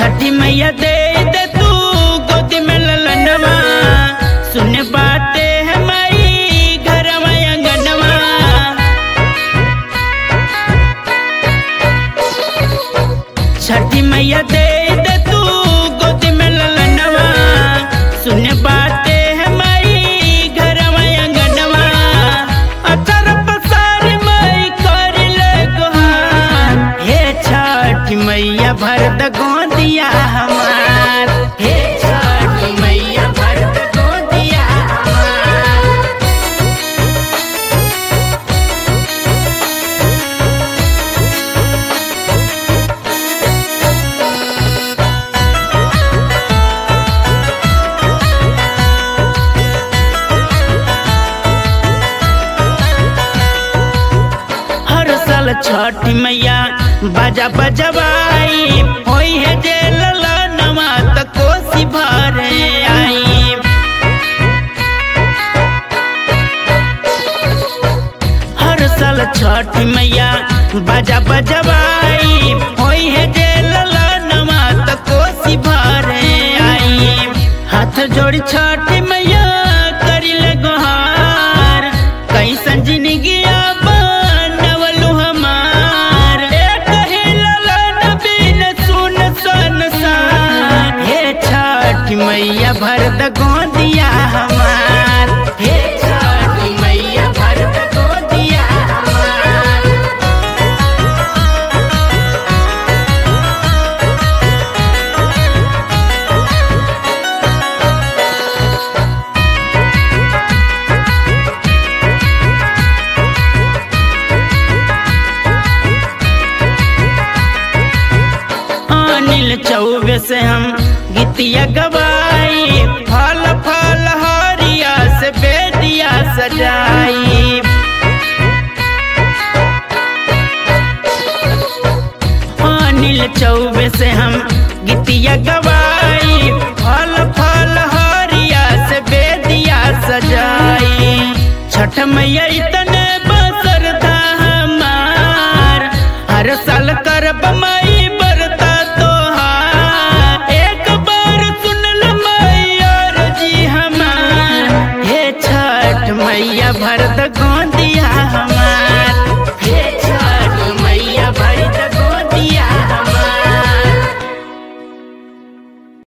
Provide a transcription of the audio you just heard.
छठी मैया दे दे तू गोदी में ललनवा सुन बाटे है माई घर अंगनवा छठी मैया दे दे तू गोदी में ललनवा सुन बाटे है माई घर अंगनवा अतर पसार माई कर ले गोहार हे छठी मैया भर द गोदिया हमार हे छठी मैया भर द गोदिया हमार हर साल छठी मैया बाजा बजवाई होई है जे लला नवा त कोसी भरे आई हर साल छठी मैया बाजा बजवाई होई है जे लला नवा त कोसी भरे आई हाथ जोड़ी छठी मैया करी ले गोहार कैसन जिंदगी बनवलू हमार एक ही ललन बिन सुन सन सान हे छठ मैया भर द गोदिया हमार हे छठ मैया भर द गोदिया हमार अनिल चौबे से हम गीतिया गवाई फल फल हरिया से बेदिया सजाई अनिल चौबे से हम गीतिया गवाई फल फल हरिया से बेदिया सजाई छठ मैया इतने बसर था हमार हर साल करब माई बरता तोहार एक बार सुनल मैया जी हमार हे छठ मैया भरत गोद